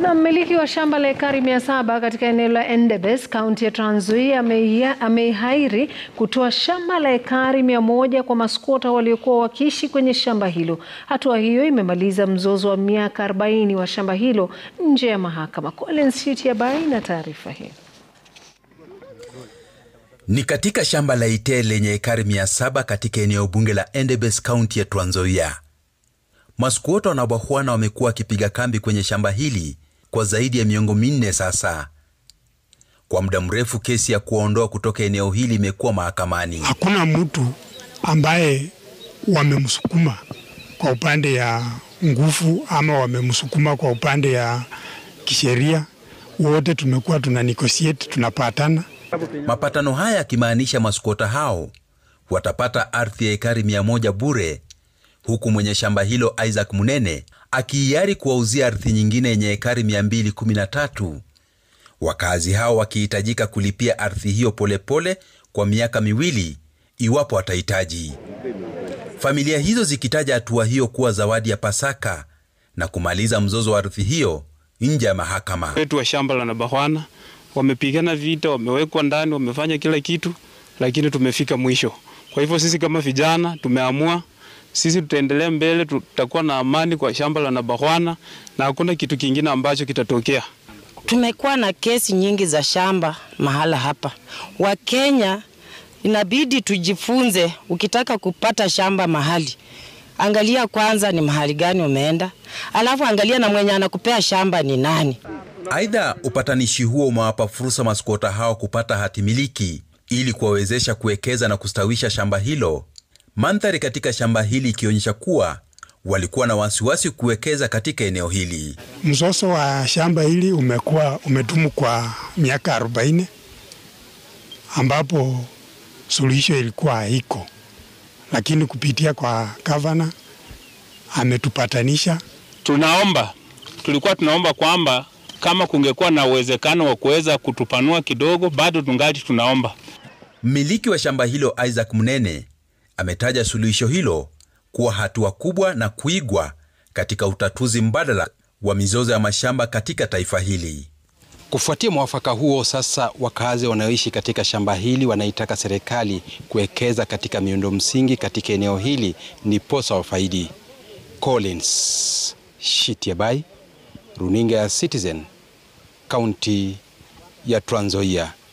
Na mmiliki wa shamba la ekari mia saba katika eneo la Endebess kaunti ya Trans Nzoia ameihairi kutoa shamba la ekari mia moja kwa maskwota waliokuwa wakiishi kwenye shamba hilo. Hatua hiyo imemaliza mzozo wa miaka 40 wa shamba hilo nje ya mahakama. Collins Shitiabai na taarifa hiyo. Ni katika shamba la Itee lenye ekari mia saba katika eneo bunge la Endebess kaunti ya Trans Nzoia. Maskwota na wabwana wamekuwa wakipiga kambi kwenye shamba hili kwa zaidi ya miongo minne sasa. Kwa muda mrefu kesi ya kuwaondoa kutoka eneo hili imekuwa mahakamani. Hakuna mtu ambaye wamemsukuma kwa upande ya nguvu ama wamemsukuma kwa upande ya kisheria. Wote tumekuwa tuna negotiate, tunapatana. Mapatano haya yakimaanisha maskwota hao watapata ardhi ya ekari mia moja bure huku mwenye shamba hilo Isaac Munene akihiari kuwauzia ardhi nyingine yenye ekari 213. Wakazi hao wakihitajika kulipia ardhi hiyo polepole pole kwa miaka miwili iwapo watahitaji. Familia hizo zikitaja hatua hiyo kuwa zawadi ya Pasaka na kumaliza mzozo wa ardhi hiyo nje ya mahakama. Wetu wa shamba la Nabahwana wamepigana vita, wamewekwa ndani, wamefanya kila kitu, lakini tumefika mwisho. Kwa hivyo sisi kama vijana tumeamua sisi tutaendelea mbele, tutakuwa na amani kwa shamba la Nabahwana na hakuna kitu kingine ambacho kitatokea. Tumekuwa na kesi nyingi za shamba mahala hapa. Wakenya inabidi tujifunze, ukitaka kupata shamba mahali, angalia kwanza ni mahali gani umeenda, alafu angalia na mwenye anakupea shamba ni nani. Aidha, upatanishi huo umewapa fursa maskwota hao kupata hati miliki ili kuwawezesha kuwekeza na kustawisha shamba hilo mandhari katika shamba hili ikionyesha kuwa walikuwa na wasiwasi kuwekeza katika eneo hili. Mzozo wa shamba hili umekuwa umedumu kwa miaka 40 ambapo suluhisho ilikuwa haiko, lakini kupitia kwa gavana ametupatanisha. Tunaomba, tulikuwa tunaomba kwamba kama kungekuwa na uwezekano wa kuweza kutupanua kidogo, bado tungali tunaomba. Mmiliki wa shamba hilo Isaac Munene ametaja suluhisho hilo kuwa hatua kubwa na kuigwa katika utatuzi mbadala wa mizozo ya mashamba katika taifa hili. Kufuatia mwafaka huo, sasa wakazi wanaoishi katika shamba hili wanaitaka serikali kuwekeza katika miundo msingi katika eneo hili ni posa wafaidi. Collins Shitiabai, runinga ya Citizen, kaunti ya Trans Nzoia.